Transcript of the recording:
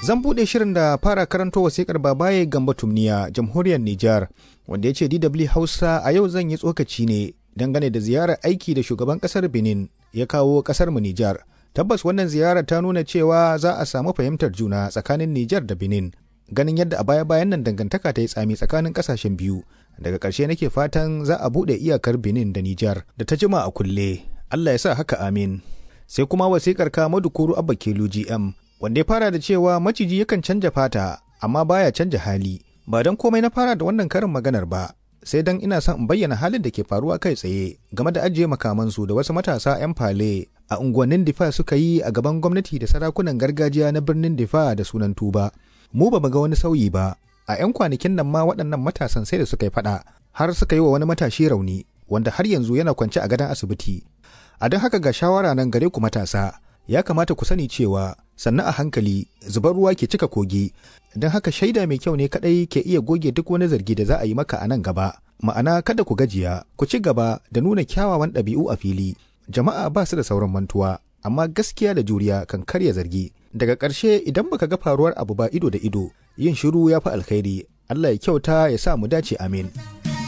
Zan buɗe shirin da fara karanto wasikar babaye Gamba Tumniya, jamhuriyar Nijar, wanda ya ce DW Hausa a yau zan yi tsokaci ne dangane da ziyarar aiki da shugaban ƙasar Benin ya kawo ƙasar mu Nijar. Tabbas wannan ziyarar ta nuna cewa za a samu fahimtar juna tsakanin Nijar da Benin. Ganin yadda a baya-bayan nan dangantaka ta yi tsami tsakanin ƙasashen biyu. Daga ƙarshe nake fatan za a buɗe iyakar Benin da Nijar da ta jima a kulle. Allah ya sa haka amin. Sai kuma wasikar ka Madukuru Abba Kelu GM wanda ya fara da cewa maciji yakan canja fata amma baya canja hali ba don komai na fara da wannan karin maganar ba sai don ina son in bayyana halin da ke faruwa kai tsaye game da ajiye makamansu da wasu matasa 'yan fale a unguwannin difa suka yi a gaban gwamnati da sarakunan gargajiya na birnin difa da sunan tuba mu ba ga wani sauyi ba a 'yan kwanakin nan ma waɗannan matasan sai da suka yi faɗa har suka yi wa wani matashi rauni wanda har yanzu yana kwance a gadon asibiti a don haka ga shawara nan gare ku matasa ya kamata ku sani cewa sannan a hankali zubar ruwa ke cika kogi don haka shaida mai kyau ne kadai ke iya goge duk wani zargi da za a yi maka a nan gaba ma'ana kada ku gajiya ku ci gaba da nuna kyawawan ɗabi'u a fili jama'a ba su da sauran mantuwa amma gaskiya da juriya kan karya zargi daga ƙarshe idan baka ga faruwar abu ba ido da ido yin shiru ya fi alkhairi Allah ya kyauta ya sa mu dace amin